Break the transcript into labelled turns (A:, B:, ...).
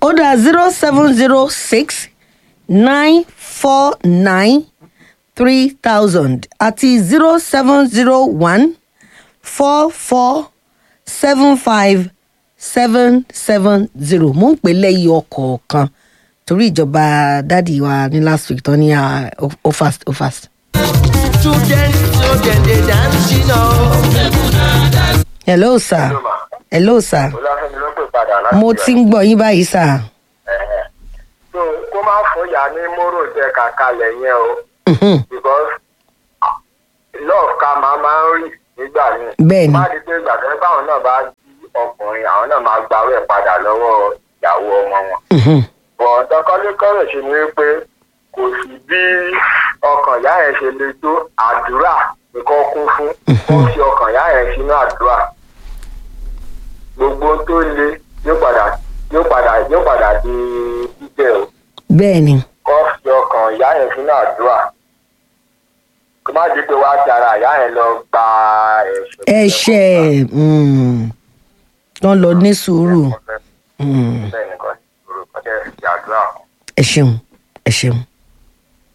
A: ó dá zero seven zero six nine four nine three thousand àti zero seven zero one four four seven five seven seven zero mo ń pè lẹ́yìn ọkọ̀ kan torí ìjọba dádì wa ní last week tán ní ah, ó ó fast ó fast.
B: Children, children, they dance, you know.
A: hello sir hello sir
C: olúwàfẹ́mi ló pè padà láti
A: mo ti ń gbọ́ yín báyìí sir.
C: Ẹ̀hẹ̀. so kó má fún ìyá ní móró tẹ kàkalẹ̀ yẹn o
A: Mhm.
C: because ah, love ká máa máa ń rí nígbà míì.
A: Bẹ́ẹ̀ni.
C: má di pé ìgbà tó ń báwọn náà bá jí ọkùnrin àwọn náà máa gbawó ẹ̀ padà lọ́wọ́ ìyàwó ọmọ wọn.
A: Mhm.
C: bọ̀ǹtàn kọ́lékọ́lẹ̀ ṣe ni wípé kò sí bí ọkàn ìyá yẹn ṣe le tó àdúrà nìkan kún fún kó fi ọkàn ìyá yẹn sínú àdúrà gbogbo tó le yóò padà yóò padà yóò padà di títẹ̀ o
A: bẹ́ẹ̀ ni
C: kó fi ọkàn ìyá yẹn sínú àdúrà kó má di pé wá ti ara ìyá yẹn lọ gba ẹ̀ṣẹ̀
A: ẹ̀ṣẹ̀ mm, wọ́n lọ ní sùúrù Mm,
C: bẹ́ẹ̀ nìkan orúkọ tẹ̀ fi àdúrà kún.
A: ẹ ṣeun ẹ ṣeun.